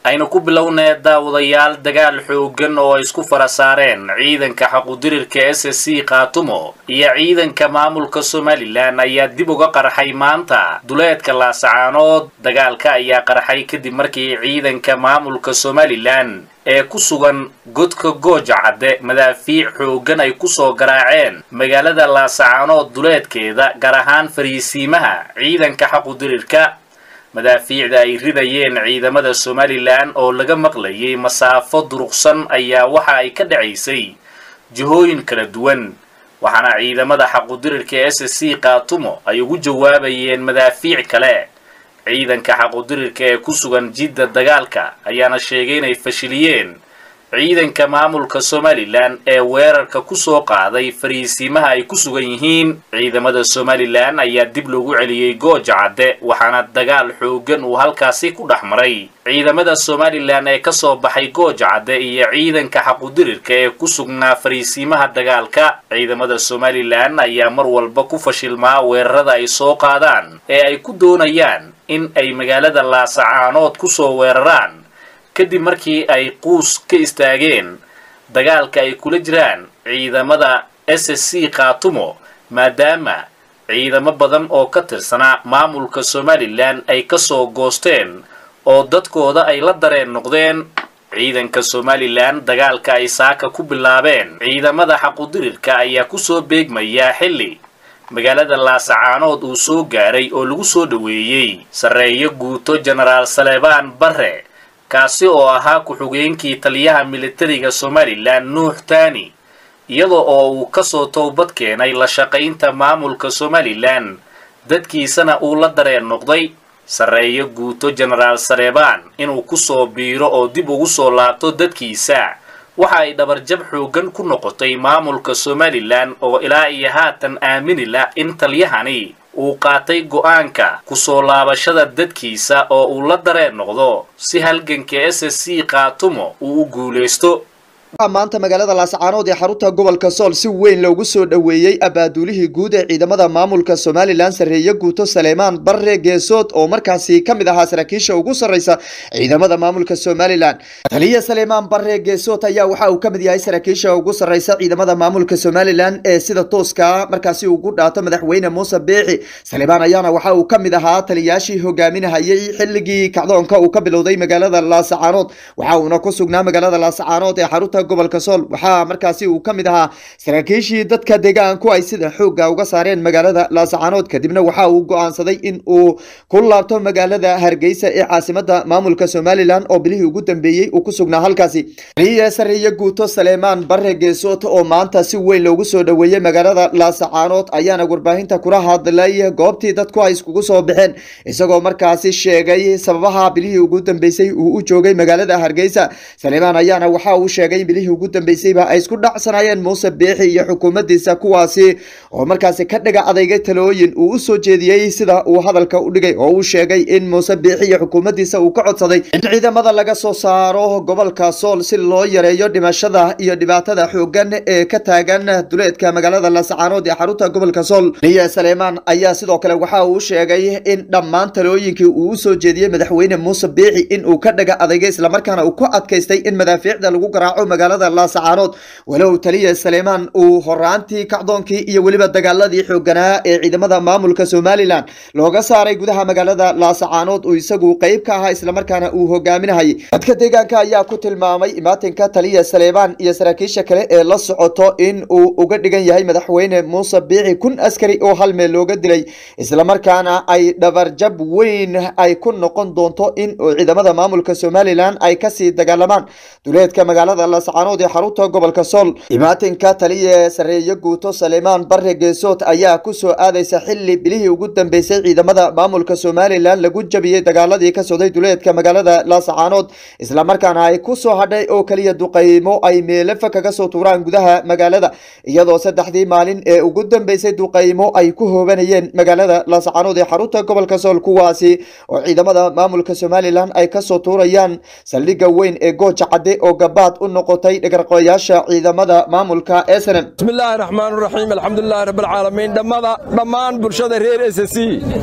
aynu ku bilownee daawadayaal dagaal xooggan oo ay isku fara saareen ciidanka xaqudirirka s s c khaatumo iyo ciidanka maamulka somalilan ayaa dib uga qarxay maanta duleedka laasacaanood dagaalka ayaa qarxay kadib markii ciidanka maamulka somalilan ee ku sugan godka gooja cadde madaafiic xooggan ay kusoo garaaceen magaalada laasacaanood duleedkeeda gaar ahaan fariisiimaha ciidanka xaqudirirka madaafiicda ay ridayeen ciidamada somalilan oo laga maqlayay masaafo duruqsan ayaa waxa ay ka dhacaysay jihooyin kala duwan waxaana ciidamada xaqudirirka s s c khaatumo ay ugu jawaabayeen madaafiic kale ciidanka xaqudirirka ee ku sugan jidda dagaalka ayaana sheegay inay fashiliyeen ciidanka maamulka somalilan ee weerarka kusoo qaaday fariisiimaha ay ku sugan yihiin ciidamada somalilan ayaa dib loogu celiyey gooja cadde waxaana dagaal xooggan uu halkaasi ku dhex maray ciidamada somalilan ee kasoo baxay gooja cadde iyo ciidanka xaqudirirka ee ku sugnaa fariisiimaha dagaalka ciidamada somalilan ayaa mar walba ku fashilmaa weerarada ay soo qaadaan ee ay ku doonayaan in ay magaalada laasacaanood kusoo weeraraan kadib markii ay quus ka istaageen dagaalka ay kula jiraan ciidamada s s c khaatumo maadaama ciidamo badan oo ka tirsanaa maamulka somalilan ay kasoo goosteen oo dadkooda ay la dareen noqdeen ciidanka somalilan dagaalka ay saaka ku bilaabeen ciidamada xaqudirirka ayaa kusoo beegmayaa xilli magaalada laasacaanood uu soo gaaray oo lagu soo dhoweeyey sarreeyo guuto jenaraal saleebaan barre kaasi oo ahaa ku-xigeenkii taliyaha militariga somalilan nuux taani iyada oo uu kasoo towbad keenay la shaqaynta maamulka somalilan dadkiisana uu la dareen noqday sarreeyo guuto jenaraal saleebaan inuu kusoo biiro oo dib ugu soo laabto dadkiisa waxa ay dhabarjab xooggan ku noqotay maamulka somalilan oo ilaa iyo haatan aamini la in taliyahani uu qaatay go'aanka kusoo laabashada dadkiisa oo uu la dareen noqdo si halganka s s c khaatumo uu u guulaysto maanta magaalada laasacaanood ee xarunta gobolka sool si weyn loogu soo dhoweeyey abaaduulihii guud ee ciidamada maamulka somalilan sarreeye guuto saleemaan barre geesood oo markaasi ka mid ahaa saraakiisha ugu sarreysa ciidamada maamulka somalilan taliya saleemaan barre geesood ayaa waxa uu ka mid yahay saraakiisha ugu sarreysa ciidamada maamulka somalilan ee sida tooska markaasi ugu dhaato madaxweyne muuse beexi saleemaan ayaana waxa uu ka mid ahaa taliyaashii hogaaminahayay xilligii kacdoonka uu ka bilowday magaalada laasacaanood waxa uuna ku sugnaa magaalada laasacaanood ee xarunta gobolka sool waxaa markaasi uu ka mid ahaa saraakiishii dadka deegaanku ay sida xoogga uga saareen magaalada laasacaanood kadibna waxa uu go-aansaday in uu ku laabto magaalada hargeysa ee caasimada maamulka somalilan oo bilihii ugu dambeeyey uu ku sugnaa halkaasi taliya sarreeye guuto saleemaan barre geesood oo maanta si weyn loogu soo dhoweeyey magaalada laasacaanood ayaana warbaahinta kula hadlay goobtii dadku ay iskugu soo baxeen isagoo markaasi sheegay sababaha bilihii ugu dambeysay uu u joogay magaalada hargeysa saleemaan ayaana waxa uu sheegay bilihii ugu dambeysayba ay isku dhacsanaayeen muuse beexi iyo xukuumaddiisa kuwaasi oo markaasi ka dhaga adeygay talooyin uu u soo jeediyey sida uu hadalka u dhigay oo uu sheegay in muuse beexi iyo xukuumaddiisa uu ka codsaday in ciidamada laga soo saaro gobolka sool si loo yareeyo dhimashada iyo dhibaatada xooggan ee ka taagan duleedka magaalada laasacaanood ee xarunta gobolka sool liya saleemaan ayaa sidoo kale waxa uu sheegay in dhammaan talooyinkii uu u soo jeediyey madaxweyne muuse beexi in uu ka dhaga adeygay islamarkaana uu ku adkaystay in madaafiicda lagu garaaco magaalada laasacaanood walow taliya saleemaan uu horaantii kacdoonkii iyo weliba dagaaladii xooganaa ee ciidamada maamulka somalilan looga saaray gudaha magaalada laasacaanood uu isagu qeyb ka ahaa islamarkaana uu hogaaminahayay dadka deegaanka ayaa ku tilmaamay imaatinka taliya saleemaan iyo saraakiisha kale ee la socoto in uu uga dhigan yahay madaxweyne muuse biixi kun askari oo hal meel looga dilay islamarkaana ay dhabarjab weyn ay ku noqon doonto in ciidamada maamulka somalilan ay kasii dagaalamaan duleedka magaalada laasacaanood ee xarunta gobolka sool imaatinka taliya sarreeye guuto saleemaan barre geesood ayaa kusoo aadaysa xili bilihii ugu dambeysay ciidamada maamulka somalilan lagu jabiyey dagaaladii ka socday duleedka magaalada laasacaanood islamarkaana ay kusoo hadhay oo keliya duqaymo ay meelafa kaga soo tuuraan gudaha magaalada iyadoo saddexdii maalin ee ugu dambeysay duqaymo ay ku hoobanayeen magaalada laasacaanood ee xarunta gobolka sool kuwaasi oo ciidamada maamulka somalilan ay kasoo tuurayaan saldhigga weyn ee gooja cadde oo gabaad u noqotay dhagarqooyaasha ciidamada maamulka snm bismillaahi raxmaan raxiim alxamdulilaahi rabbilcaalamiin dhammada dhammaan bulshada reer s c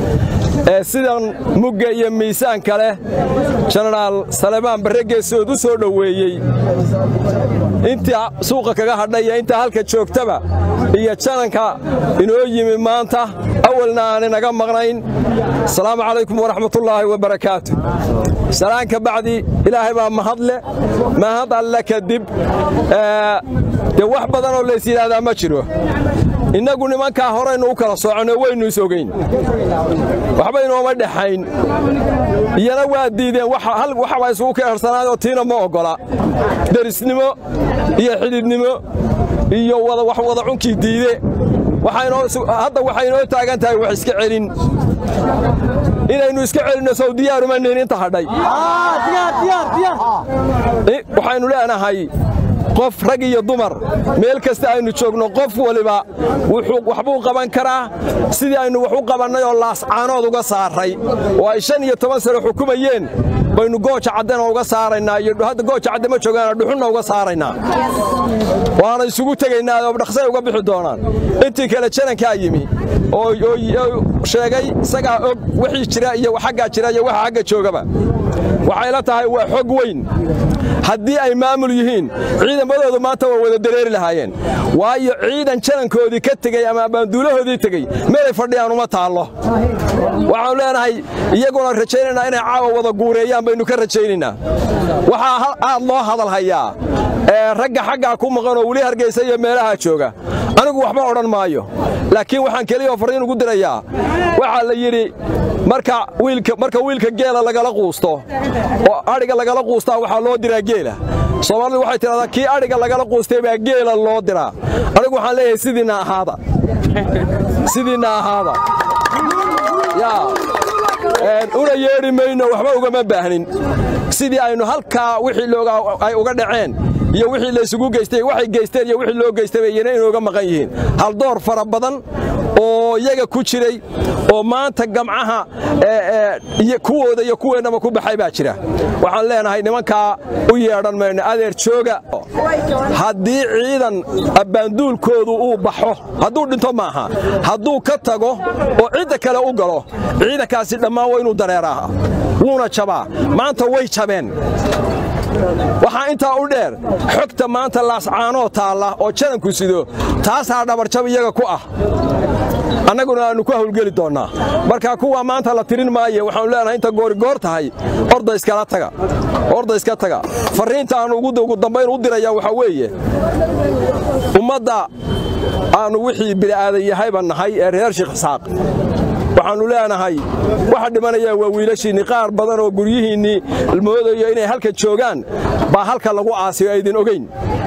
ee sidan mugga iyo miisaanka leh jenaraal salemaan barre geesood u soo dhoweeyey intii suuqa kaga hadhay iyo intaa halka joogtaba iyo jananka inoo yimi maanta awalna aan inaga maqnayn asalaamu calaykum waraxmatullaahi wabarakaatu salaan ka bacdi ilaahay baa mahadle mahad alle kadib dee wax badanoo lays yidhaahdaa ma jiro innagu nimankaa horaynu u kala soconno waynu is ogayn waxba inooma dhexayn iyana waa diideen waxbaa isugu keersanaayoo tiina ma oggola derisnimo iyo xidhiidnimo iyo wax wada cunkii diide hadda waxay inoo taagan tahay wax iska celin inaynu iska celinno sow diyaaruma nihin inta hadhay waxaynu leenahay qof rag iyo dumar meel kasta aynu joogno qof waliba waxbuu qaban karaa sidii aynu wax u qabannay oo laascaanood uga saaray oo ay shan iyo toban sano xukumayeen baynu gooja caddena uga saaraynaa iyo hadda gooja cadde ma joogaana dhuxunna uga saaraynaa waana isugu tegaynaa oo dhaqsay uga bixi doonaan intii kale janankaa yimi oo sheegay isagaa og wixii jira iyo xaggaa jira iyo waxa xagga joogaba waxay la tahay waa xog weyn haddii ay maamul yihiin ciidamadoodu maanta waa wada dareeri lahaayeen waayo ciidan janankoodii ka tegey ama baanduulahoodii tegey meelay fadhiyaan uma taallo waxaanu leenahay iyaguna rajaynaynaa inay caawa wada guureeyaan baynu ka rajaynaynaa waxaa aad loo hadalhayaa ee ragga xaggaa ku maqan oo weli hargaysa iyo meelaha jooga anigu waxba odhan maayo laakiin waxaan keliyaoo farriin ugu dirayaa waxaa la yidhi marka wiilka geela lagala quusto oo adhiga lagala quustaa waxaa loo diraa geela soomaalidu waxay tidhahdaa kii adhiga lagala quustay baa geela loo diraa anigu waxaan leeyahay sidiinna ahaada sidiinna ahaada yaa una yeedhi mayno waxba ugama baahnin sidii aynu halkaa wixii ay uga dhaceen iyo wixii laysugu geystay waxay geysteen iyo wixii loo geystay bay iyana inooga maqan yihiin haldoor fara badan oo iyaga ku jiray oo maanta gamcaha kuwooda iyo kuweennaba ku baxay baa jira waxaan leenahay nimankaa u yeedhan mayno adeer jooga haddii ciidan abbaanduulkoodu uu baxo hadduu dhinto maaha hadduu ka tago oo cidda kale u galo ciidankaasi dhammaan waa inuu dareeraa wuuna jabaa maanta way jabeen waxaa intaa u dheer xogta maanta laascaanoo taalla oo jananku sido taasaa dhabarjab iyaga ku ah annaguna aannu ku hawlgeli doonnaa marka kuwa maanta la tirin maaye waxaanu leenahay inta goorigoor tahay orda iskala taga orda iska taga farriinta aannu ugu dambayn u dirayaa waxaa weeye ummadda aannu wixii bili'aadan yahayba nahay ee reer sheekh isxaaq waxaannu leenahay waxa dhimanaya waa wiilashiinnii qaar badan oo guryihiinnii moodayo inay halka joogaan baa halka lagu aasiyo aydin ogayn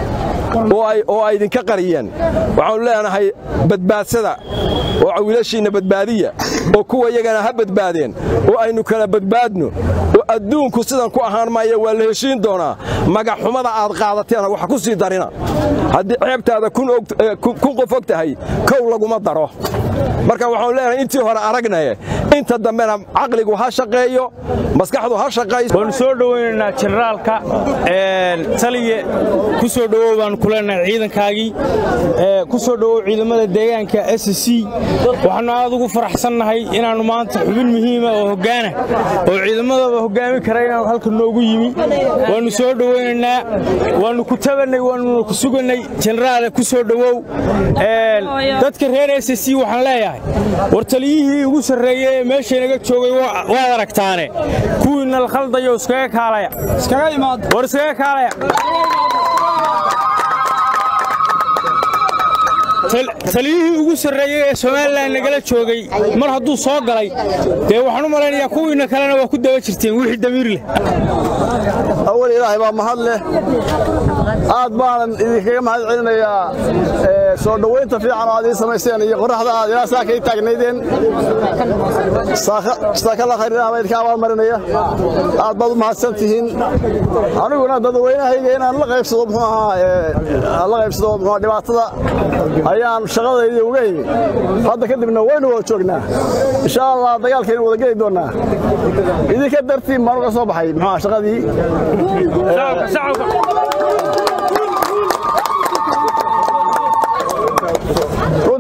oo ay idinka qariyeen waxaannu leenahay badbaadsada oo wiilashiinna badbaadiya oo kuwa iyagana ha badbaadeen oo aynu kala badbaadno oo adduunku sidan ku ahaan maaya waa la heshiin doonaa magaxxumada aad qaadateena wax ku sii darina haddii ceebtaada kun qof og tahay kow laguma daro marka waxaanu leenahay intii hore aragnaye inta dambena caqligu ha shaqeeyo maskaxdu ha shaqayso waannu soo dhowaynaynaa jenaraalka taliye ku soo dhowow baannu ku leenahay ciidankaagii ku soo dhowow ciidamada deegaanka s c waxaannu aad ugu faraxsannahay inaannu maanta xubin muhiima oo hoggaana oo ciidamadaba hoggaami kara inaannu halka noogu yimi waannu soo dhowaynaynaa waannu ku tabannay waannuna ku sugannay jenaraale ku soo dhowow dadka reer s c waxaan leeyahay war taliyihii ugu sarreeyey ee meeshaynaga joogay waad aragtaane kuwiinna la khaldayo iskaga kaalaya war iskaga kaalaya taliyihii ugu sarreeyey ee somalilan nagala joogay mar hadduu soo galay dee waxaan u malaynayaa kuwiinna kalena waa ku daba jirteen wixii damiir leh awal ilaahay baa mahad leh aad baanan idinkaga mahad celinayaa soo dhowaynta fiican oo aad ii samayseen iyo qoraxda aad ilaa saa kay taagnaydeen saakalla khayrilaha baa idinka abaalmarinaya aad baad u mahadsan tihiin aniguna dadweynahayga inaan la qaybsado muxuu ahaa la qaybsado muxuu dhibaatada ayaan shaqadayda uga himi hadda kadibna waynu wada joognaa insha allah dagaalkaynu wada geli doonnaa idinka dartiin baan uga soo baxay muxuu shaqadii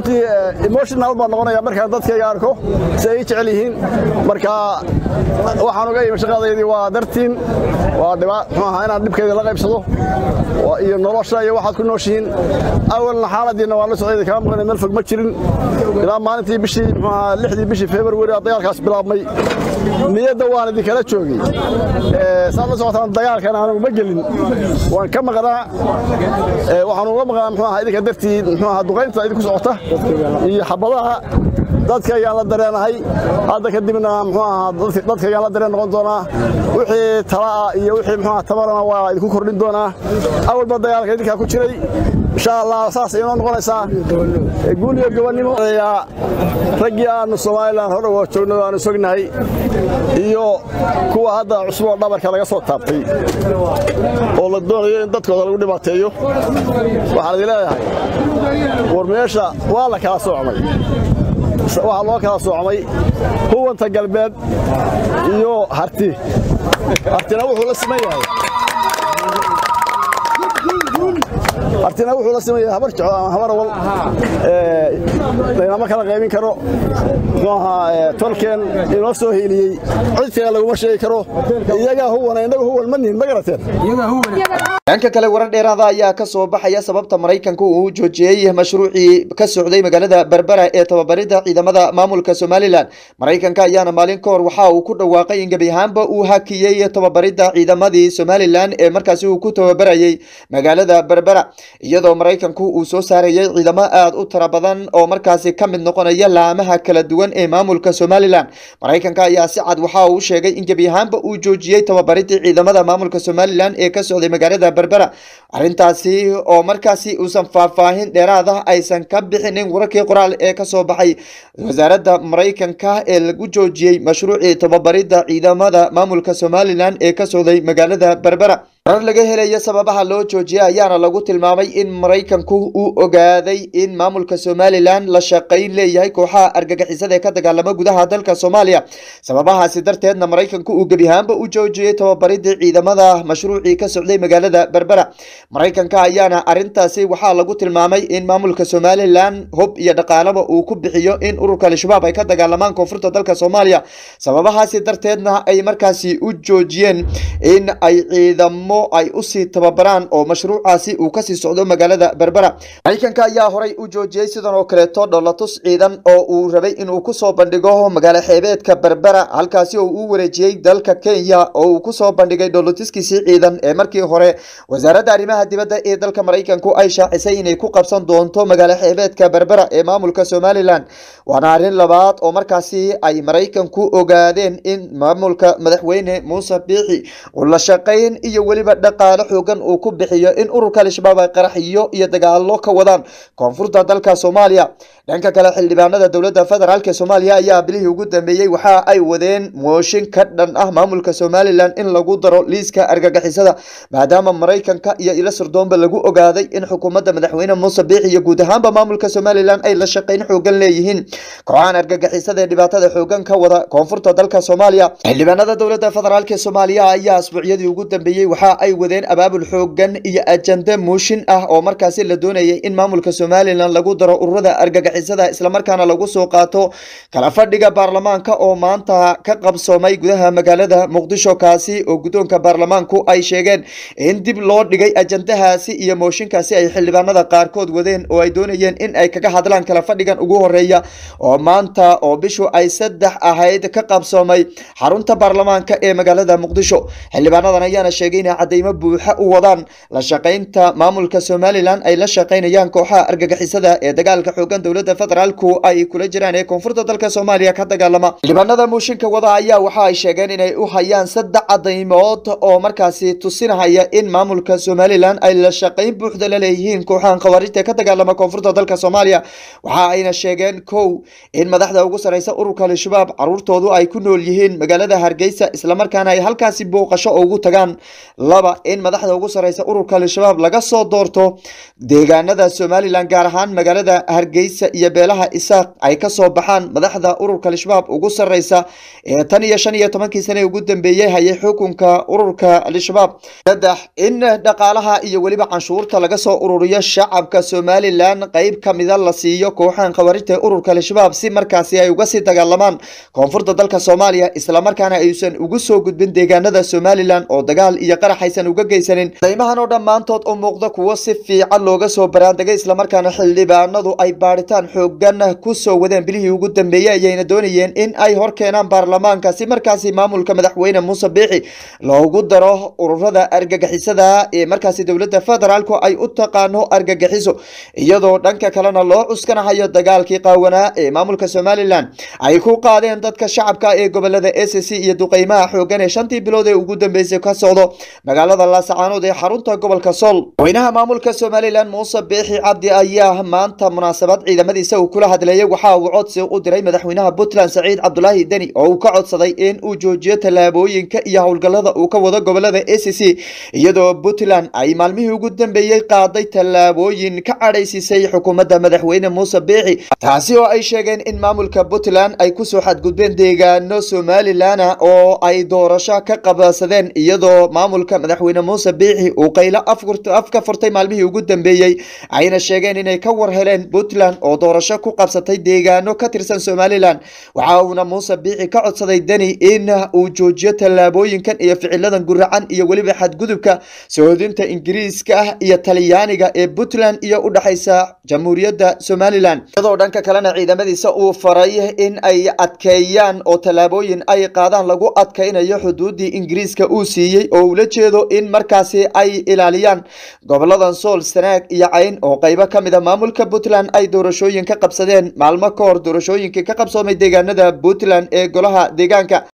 runtii emotional baan noqonaya markaan dadkayga arko si ay jecel yihiin marka waxaan uga imi shaqadaydii waa dartiin waa dhibaa muxuu ahaa inaan dhibkeeda la qaybsado iyo nolosha iyo waxaad ku nooshihiin awalna xaaladiina waan la socday kama maqlay meel fog ma jirin ilaa maalintii bishii muxuu ahaa lixdii bishii february dagaalkaas bilaabmay niyadda waan idinkala joogay saad la socotaan dagaalkan anugu ma gelin waan ka maqnaa waxaan uga maqnaa muxuu ahaa idinka dartii muxuu ahaa duqaynta idinku socota iyo xabadaha dadkaygaan la dareenahay hadda kadibna muxuu ahaa dadkaygaan la dareen noqon doonaa wixii talaa iyo wixii muxuu ahaa tabarana waa idinku kordhin doonaa awalba dagaalka idinkaa ku jiray insha allah saas inoo noqonaysaa guul iyo gobonnimo raggii aanu somalilan hore uga joogno aanu sognahay iyo kuwa hadda cusub oo dhabarka laga soo taabtay oo la doonayo in dadkooda lagu dhibaateeyo waxaan idin leeyahay war meesha waa la kala soocmay waxaa loo kala soocmay huwanta galbeed iyo harti hartina wuxuu la siman yahay artina wuxuu la siman yahay habar jeclo ama habar awal laynama kala qaybin karo muxuu ahaa tolkeen inoo soo hiiliyey cid kale laguma sheegi karo iyagaa huwana innaga huwan ma nihin ma garateen dhanka kale warar dheeraada ayaa ka soo baxaya sababta maraykanka uu joojiyey mashruucii ka socday magaalada berbera ee tababarida ciidamada maamulka somalilan maraykanka ayaana maalin ka hor waxa uu ku dhawaaqay in gebi ahaanba uu hakiyey tababarida ciidamadii somalilan ee markaasi uu ku tababarayey magaalada berbera iyadoo maraykanku uu soo saarayay ciidamo aad u tira badan oo markaasi ka mid noqonaya laamaha kala duwan ee maamulka somalilan maraykanka ayaa si cad waxa uu sheegay in gebi ahaanba uu joojiyey tababaridii ciidamada maamulka somalilan ee ka socday magaalada berbera arrintaasi oo markaasi uusan faahfaahin dheeraad ah aysan ka bixinin wararkii qoraal ee kasoo baxay wasaaradda maraykanka ee lagu joojiyey mashruucii tababarida ciidamada maamulka somalilan ee ka socday magaalada berbera warar laga helaya sababaha loo joojiyay ayaana lagu tilmaamay in maraykanku uu ogaaday in maamulka somalilan la shaqayn leeyahay kooxaha argagixisada ee ka dagaalama gudaha dalka soomaaliya sababahaasi darteedna maraykanku uu gebi ahaanba u joojiyey tababaridii ciidamada mashruucii ka socday magaalada berbera maraykanka ayaana arintaasi waxaa lagu tilmaamay in maamulka somalilan hub iyo dhaqaalaba uu ku bixiyo in ururka al-shabaab ay ka dagaalamaan koonfurta dalka soomaaliya sababahaasi darteedna ay markaasi u joojiyeen in ay ciidamo ay usii tababaraan oo mashruucaasi uu kasii socdo magaalada berbera maraykanka ayaa horay u joojiyey sidan oo kaleeto dholatus ciidan oo uu rabay inuu kusoo bandhigo magaalo xeebeedka berbera halkaasi oo uu wareejiyey dalka kenya oo uu kusoo bandhigay dholatuskiisii ciidan ee markii hore wasaaradda arrimaha dibadda ee dalka maraykanku ay shaacisay inay ku qabsan doonto magaalo xeebeedka berbera ee maamulka somalilan waana arrin labaad oo markaasi ay maraykanku ogaadeen in maamulka madaxweyne muuse biixi uu la shaqayn iyo weli dhaqaale xoogan uu ku bixiyo in ururka al-shabaab ay qaraxiyo iyo dagaalo ka wadaan koonfurta dalka soomaaliya dhanka kale xildhibaanada dowladda federaalk soomaaliya ayaa bilihii ugu dambeeyey waxa ay wadeen mooshin ka dhan ah maamulka somalilan in lagu daro liiska argagixisada maadaama maraykanka iyo ilo sirdoonba lagu ogaaday in xukuumadda madaxweyne muuse biixi iyo guud ahaanba maamulka somalilan ay la shaqayn xoogan leeyihiin kooxahan argagixisada ee dhibaatada xoogan ka wada koonfurta dalka soomaaliya xildhibaanada dowladda federaalk soomaaliya ayaa asbuucyadii ugu dambeeyey waxa ay wadeen abaabul xoogan iyo ajande muushin ah oo markaasi la doonayay in maamulka somalilan lagu daro ururada argagixisada islamarkaana lagu soo qaato kala fadhiga baarlamaanka oo maanta ka qabsoomay gudaha magaalada muqdisho kaasi oo guddoonka baarlamaanku ay sheegeen in dib loo dhigay ajandahaasi iyo mooshinkaasi ay xildhibaanada qaarkood wadeen oo ay doonayeen in ay kaga hadlaan kala fadhigan ugu horeeya oo maanta oo bishu ay saddex ahayd ka qabsoomay xarunta baarlamaanka ee magaalada muqdisho xildhibaanadan ayaana sheegay inay cadeymo buuxa u wadaan la shaqaynta maamulka somalilan ay la shaqaynayaan kooxaha argagixisada ee dagaalka xoogan dowladda federaalku ay kula jiraan ee koonfurta dalka soomaaliya ka dagaalama xildhibaanada muushinka wada ayaa waxa ay sheegeen inay u hayaan saddex cadaymood oo markaasi tusinahaya in maamulka somalilan ay la shaqayn buuxda la leeyihiin kooxahan khawaarijta ee ka dagaalama koonfurta dalka soomaaliya waxa ayna sheegeen kow in madaxda ugu sareysa ururka al-shabaab caruurtoodu ay ku nool yihiin magaalada hargeysa islamarkaana ay halkaasi booqasho ugu tagaan laba in madaxda ugu sareysa ururka al-shabaab laga soo doorto deegaanada somalilan gaar ahaan magaalada hargeysa iyo beelaha isaaq ay kasoo baxaan madaxda ururka al-shabaab ugu sarreysa ee tan iyo shan iyo tobankii sane ugu dambeeyey hayay xukunka ururka al-shabaab saddex in dhaqaalaha iyo weliba canshuurta laga soo ururiyo shacabka somalilan qeyb kamida la siiyo kooxahan khawarijta ururka al-shabaab si markaasi ay uga sii dagaalamaan koonfurta dalka soomaaliya islamarkaana aysan ugu soo gudbin deegaanada somalilan oo dagaal iyo qarax aysan uga geysanin deymahan oo dhammaantood u muuqda kuwo si fiican looga soo baraandegay islamarkaana xildhibaanadu ay baadhitaan xoogan kusoo wadeen bilihii ugu dambeeyey ayayna doonayeen in ay hor keenaan baarlamaanka si markaasi maamulka madaxweyne muuse biixi loogu daro ururada argagixisada ee markaasi dowladda federaalku ay u taqaano argagixiso iyadoo dhanka kalena loo cuskanahayo dagaalkii qaawanaa ee maamulka somalilan ay ku qaadeen dadka shacabka ee gobolada s c iyo duqeymaha xoogan ee shantii bilood ee ugu dambeysay ka socdo magaalada laasacaanood ee xarunta gobolka sool madaxweynaha maamulka somalilan muuse biixi cabdi ayaa maanta munaasabad ciidamadiisa uu kula hadleeyay waxa uu codsi u diray madaxweynaha puntland saciid cabdulaahi deni oo uu ka codsaday in uu joojiyo tallaabooyinka iyo howlgallada uu ka wado gobolada s c iyadoo puntland ay maalmihii ugu dambeeyey qaaday tallaabooyin ka cadhaysiisay xukuumadda madaxweyne muuse biixi taasi oo ay sheegeen in maamulka puntland ay kusoo xadgudbeen deegaano somalilana oo ay doorasho ka qabsadeen iyadoo maamulka madaxweyne muuse biixi uu qaylo af ka furtay maalmihii ugu dambeeyey ayna sheegeen inay ka war heleen puntland oo doorasho ku qabsatay deegaano ka tirsan somalilan waxa uuna muuse biixi ka codsaday deni in uu joojiyo tallaabooyinkan iyo ficiladan guracan iyo weliba xadgudubka sohodinta ingiriiska ah iyo talyaaniga ee puntland iyo u dhexaysa jamhuuriyadda somalilan iyadoo dhanka kalena ciidamadiisa uu faray in ay adkeeyaan oo tallaabooyin ay qaadaan lagu adkaynayo xuduuddii ingiriiska uu siiyey oo ula jeedo in markaasi ay ilaaliyaan goboladan sool sanaag iyo cayn oo qaybo ka mid a maamulka puntland ay doorashooyin ka qabsadeen maalmo ka hor doorashooyinkii ka qabsoomay deegaanada puntland ee golaha deegaanka